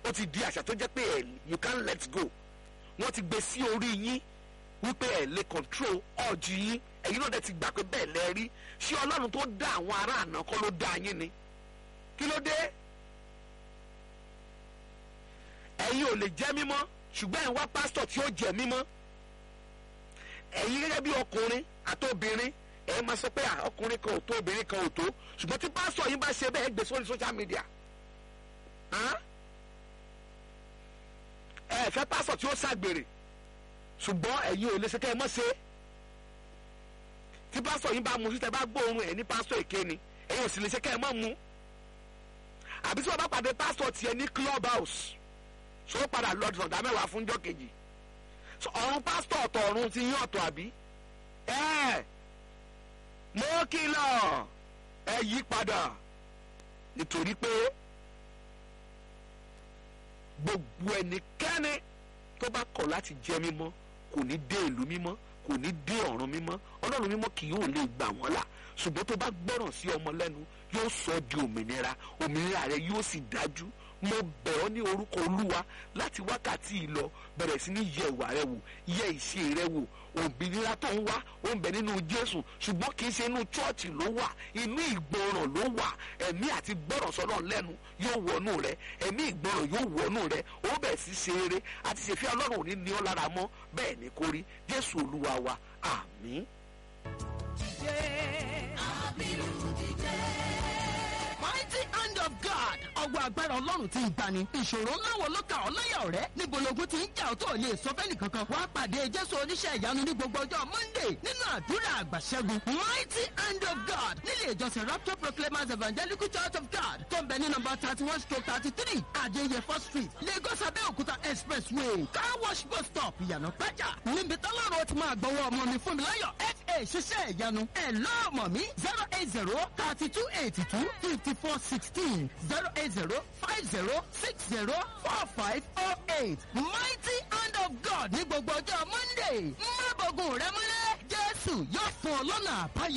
ó ti di àṣà tó jẹ́ pé ẹ̀ you can't let go wọ́n ti gbé sí orí yín wípé ẹ̀ lè control ọ̀jù yín ẹ̀yin náà dẹ̀ ti gbà pé bẹ́ẹ̀ lẹ́ rí ṣé ọlọ́run tó dá àwọn ará àná kọ́ ló dá yín ni kí ló dé ẹ̀yin ò lè jẹ́ mímọ́ ṣùgbọ́n ẹ̀ ń wá pásítọ̀ tí ó jẹ́ mímọ́ ẹ̀yin gẹ́gẹ́ bí ọkùnrin àti obìnrin ẹ̀ máa sọ pé à, ọkùnrin kan ò tó obìnrin kan ò tó ṣùgbọ́n tí pásítọ̀ yín bá ṣe bẹ́ẹ̀ gbé sórí social media hàn? ẹ fẹ́ pásítọ̀ tí ó ṣàgbèrè ṣùgbọ́n ẹ̀yin ò lè ṣe kẹ́ ẹ mọ́ ṣe tí pásítọ̀ yín bá mu sí tẹ́ bá gbóòórùn ẹ̀ ní pásítọ̀ èké ni ẹ̀yin ò sì lè ṣe kẹ́ ẹ mọ́ mu àbí tí wọ́n bá pàdé pásítọ̀ tiẹ̀ ní club house ṣó padà lọ sọ̀dá mẹ́wàá fúnjọ́ kejì So, ọ̀run pásítọ̀ ọ̀tọ̀ ọ̀run ti yín ọ̀tọ̀ àbí ẹ mo kìlọ̀ ẹ yí padà nítorí pé gbogbo ẹnikẹ́ni tó bá kọ̀ láti jẹ́ mímọ́ kò ní dé ìlú mímọ́ kò ní dé ọ̀run mímọ́ ọlọ́run mímọ́ kì yóò lè gbà wọ́n là ṣùgbọ́n tó bá gbọ́ràn sí ọmọ lẹ́nu yóò sọ ọ́ di òmìnira òmìnira rẹ yóò sì dájú mo bẹ̀ ọ́ ní orúkọ olúwa láti wákàtí yìí lọ bẹ̀rẹ̀ sí ní yẹ ìwà rẹ wò yẹ ìṣe rẹ wò òmìnira tó ń wá ó ń bẹ nínú jésù ṣùgbọ́n kì í ṣe inú chọ́ọ̀chì ló wà inú ìgbọràn ló wà ẹ̀mí àti gbọ́ràn sọ́nà lẹ́nu yóò wọnú rẹ ẹ̀mí ìgbọràn yóò wọnú rẹ ó bẹ̀ sí ṣe eré àti ṣèfẹ́ ọlọ́run ò ní ní ọ́ lára mọ́ bẹ́ẹ̀ ni kò rí jésù olúwa wa àmín. mighty hand of God. ọwọ́ agbára ọlọ́run ti ń gbani. ìṣòro ńlá wo ló ka ọ́ láyà ọ̀rẹ́? níbo logun ti ń jà ọ́ tó lè sọ fẹ́ni kankan. wàá pàdé jésù oníṣẹ́ ìyanu ní gbogbo ọjọ́ monday nínú àdúrà àgbàṣẹ́gun. mighty hand of God nílé ìjọsìn rapture proclaimers evangelical church of God tó ń bẹ ní nọmba thirty one stroke thirty three adéyẹfọ́ street lagos abẹ́òkúta expressway car wash bus stop ìyànà pẹ́jà. níbi tọ́lọ́run ti máa gbọ́wọ́ ọmọ mi fún mi láyọ̀ fa ṣiṣẹ́ ìyanu ẹ̀ lọ́ọ̀mọ̀ mi zero eight zero thirty two eighty two fifty four sixteen zero eight zero five zero six zero four five oh eight mighty hand of God ní gbogbo ọjọ́ monday má bọ̀gùn rẹ múlẹ̀ jésù yóò fún ọ lọ́nà àbáyọ.